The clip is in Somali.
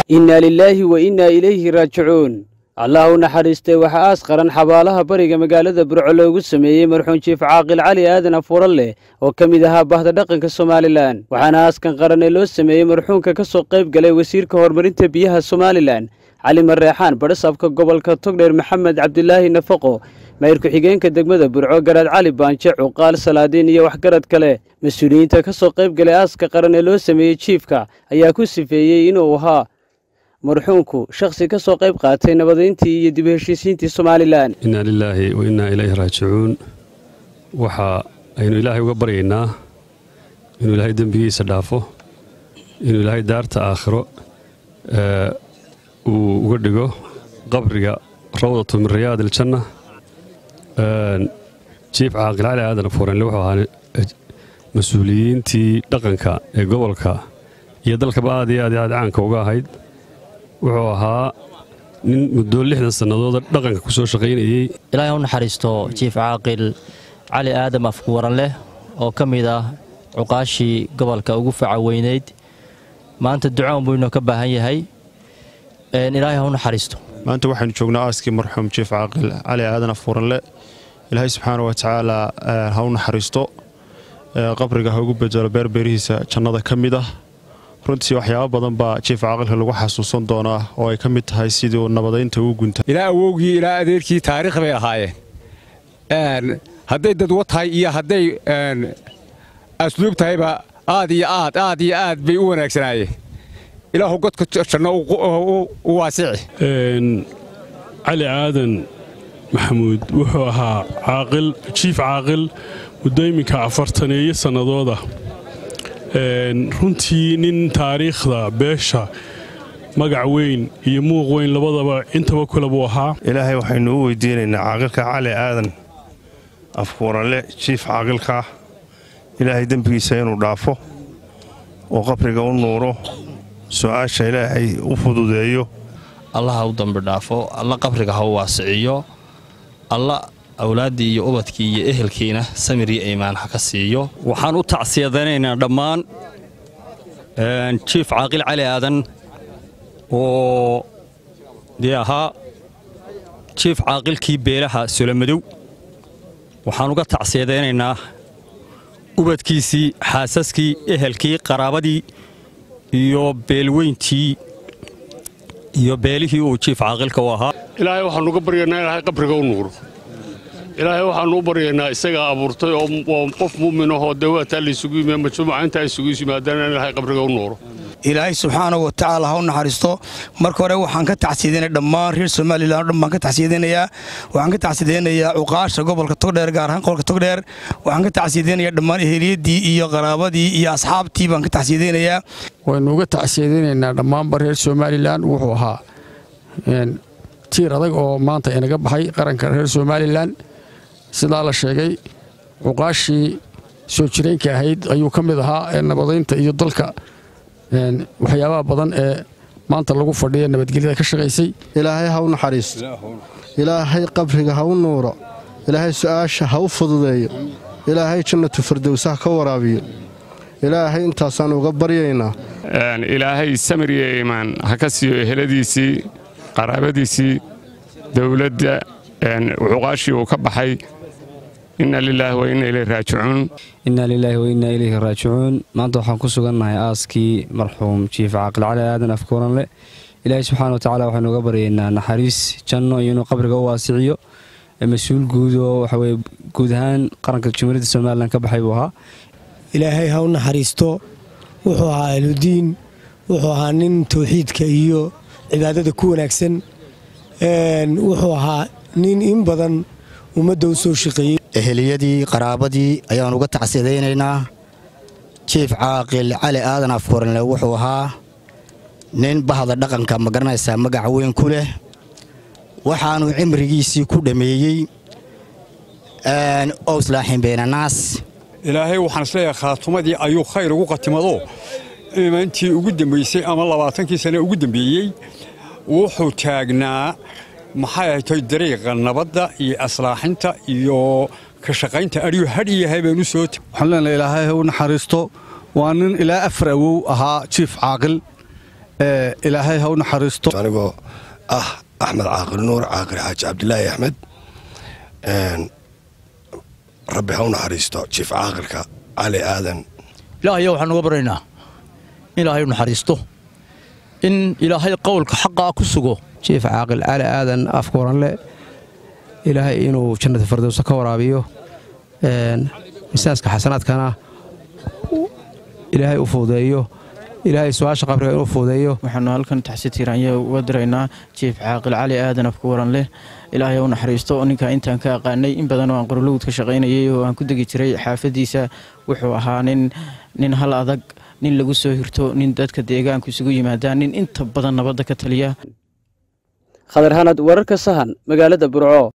innaa lilaahi wa innaa ilayhi raajicuun allah u naxariistay waxaa aas qaran xabaalaha bariga magaalada burco loogu sameeyey marxuun jiif caaqil cali aadan afuuran leh oo ka mid ahaa bahda dhaqanka somalilan waxaana aaskan qaran ee loo sameeyey marxuunka ka soo qayb galay wasiirka horumarinta biyaha somalilan cali mareexaan badhasaabka gobolka togdheer maxamed cabdilaahi nafaqo mayr ku-xigeenka degmada burco garaad cali baanje cuqaal salaadiin iyo waxgarad kale mas-uuliyiinta ka soo qayb galay aaska qaran ee loo sameeyey jiifka ayaa ku sifeeyey inuu ahaa marxuunku shakhsi ka soo qayb qaatay nabadayntii iyo dib u heshiisiintii somalilan innaa lilaahi wa innaa ilayhi raajicuun waxa aynu ilaahay uga baryaynaa inuu ilaahay dembigiisa dhaafo inuu ilaahay daarta aakhiro uu uga dhigo qabriga rawdatu min riyaad iljanna jiif caaqil cali aadan fuuranle wuxuu ahaa mas-uuliyiintii dhaqanka ee gobolka iyo dalkaba aad iyo aad aad caanka uga ahayd wuxuu ahaa nin muddo lixdan sannadooda dhaqanka ku soo shaqaynayey ilaahay u naxariisto jiif caaqil cali aadam afkuwaran leh oo ka mid ah cuqaashii gobolka ugu faca weynayd maanta ducoon buu inoo ka baahan yahay ilaahay ha u naxariisto maanta waxaynu joognaa aaskii marxuum jiif caaqil cali aadan afuuranle ilaahay subxaana wa tacaala ha u naxariisto qabriga ha ugu bedelo beerbeerihiisa jannada ka mid ah runtii waxyaaba badan baa jiif caaqilka lagu xasuusan doonaa oo ay ka mid tahay sidii uu nabadaynta ugu gunta ilaa awowgii ilaa adeerkii taariikh bay ahaayeen hadday dadwo tahay iyo hadday asluub tahayba aad iyo aad aad iyo aad bay u wanaagsanaayeen ilaahu godka janno u waasici cali aadan maxamuud wuxuu ahaa caaqil jiif caaqil muddo iminka afartaneeyo sannadooda runtii nin taariikhda beesha magac weyn iyo muuq weyn labadaba intaba kule buu ahaa ilaahay waxaynu u weydiinaynaa caaqilka cali aadan afkuuranle jiif caaqilka ilaahay dembigiisa inuu dhaafo oo qabriga u nuuro su'aasha ilaahay u fududeeyo allah ha u dambi dhaafo alla qabriga ha u waasiciyo alla awlaaddii iyo ubadkii iyo ehelkiina samir iyo iimaan ha ka siiyo waxaan u tacsiyadaynaynaa dhammaan jiif caaqil cali aadan oo dee ahaa jiif caaqilkii beelaha solomadow waxaan uga tacsiyadaynaynaa ubadkiisii xaasaskii ehelkii qaraabadii iyo beelweyntii iyo beelihii uu jiif caaqilka u ahaa ilaahay waxaannu uga baryaynaa ilaahay qabriga u nuuro ilaahay waxaannu u baryaynaa isagaa abuurtay oo qof mu'min ahoo dawaataa laysugu yimi majmuuca intaa isugu yimaadaan in ilaahay qabriga u nuuro ilaahay subxaanahu wa tacaala ha u naxariisto marka hore waxaan ka tacsiidaynaya dhammaan reer somalilan o dhan baan ka tacsiidaynayaa waxaan ka tacsiidaynayaa cuqaasha gobolka togdheer gaar ahaan gobolka togdheer waxaan ka tacsiidaynayaa dhammaan eheliyadii iyo qaraabadii iyo asxaabtii baan ka tacsiidaynayaa waynu uga tacsiidaynaynaa dhammaanba reer somalilan wuxuu ahaa tiir adag oo maanta inaga baxay qaranka reer somalilan sidaa la sheegay cuqaashii soo jireenka ahayd ayuu ka mid ahaa ee nabadaynta iyo dalka waxyaabaha badan ee maanta lagu fadhiya nabadgelyada ka shaqaysay ilaahay ha u naxariisto ilaahay qabriga ha u nuuro ilaahay su'aasha ha u fududeeyo ilaahay jannatu firdowsaha ka waraabiyo ilaahay intaasaan uga baryaynaa ilaahay samir iyo iimaan ha ka siiyo eheladiisii qaraabadiisii dowladda cuqaashii uu ka baxay inna lilaahi wa inna ilayhi raajicuun innaa lilaahi wa innaa ilayhi raajicuun maanta waxaan ku sugannahay aaskii marxuum jiif caaqil cali aadan afkuuranle ilaahay subxaana wa tacala waxaynu uga baryaynaa naxariis janno iyo inuu qabriga u waasiciyo mas-uul guud oo waxaweye guud ahaan qaranka jumhuuriyadda somalilan ka baxay buu ahaa ilaahay ha u naxariisto wuxuu ahaa ahludiin wuxuu ahaa nin tawxiidka iyo cibaadada ku wanaagsan wuxuu ahaa nin in badan ummadda u soo shaqeeyey eheliyadii qaraabadii ayaan uga tacsidaynaynaa jiif caaqil cali aadan afkuranle wuxuu ahaa nin bahda dhaqanka ma garanaysaa magac weyn ku leh waxaanuu cimrigiisii ku dhammeeyey owslaaxin beenanaas ilaahay waxaan isleeyahay khaatumadii ayuu khayr ugu qatimado imaantii ugu dambaysay ama labaatankii sane ugu dambeeyey wuxuu taagnaa maxay ahatay dariiqa nabadda iyo aslaaxinta iyo ka shaqaynta adhiyu hadh iyo habeen u soo waxaan leenahay ilaahay ha u naxariisto waa nin ilaa afar awow ahaa jiif caaqil ilaahay ha u naxariisto anigoo ah axmed caaqil nuur caaqil xaaji cabdilaahi axmed rabbi ha u naxariisto jiif caaqilka cali aadan ilaahayo waxaan uga baryaynaa in ilaahay u naxariisto in ilaahay qowlka xaqaa ku sugo jiif caaqil cali aadan afkuuranle ilaahay inuu jannada fardowsa ka waraabiyo misaaska xasanaadkana ilaahay u fuudeeyo ilaahay su-aasha qabriga inuu fuudeeyo waxaanu halkan taxsi tiiraanya uga diraynaa jiif caaqil cali aadan afku waran leh ilaahay u naxariisto ninka intaan ka aqaanay in badan oo aan qorolowd ka shaqaynayay oo aan ku degi jiray xaafadiisa wuxuu ahaa nin nin hal adag nin lagu soo hirto nin dadka deegaanku isugu yimaadaan nin inta badan nabadda ka taliya khadar hanad wararka sahan magaalada burco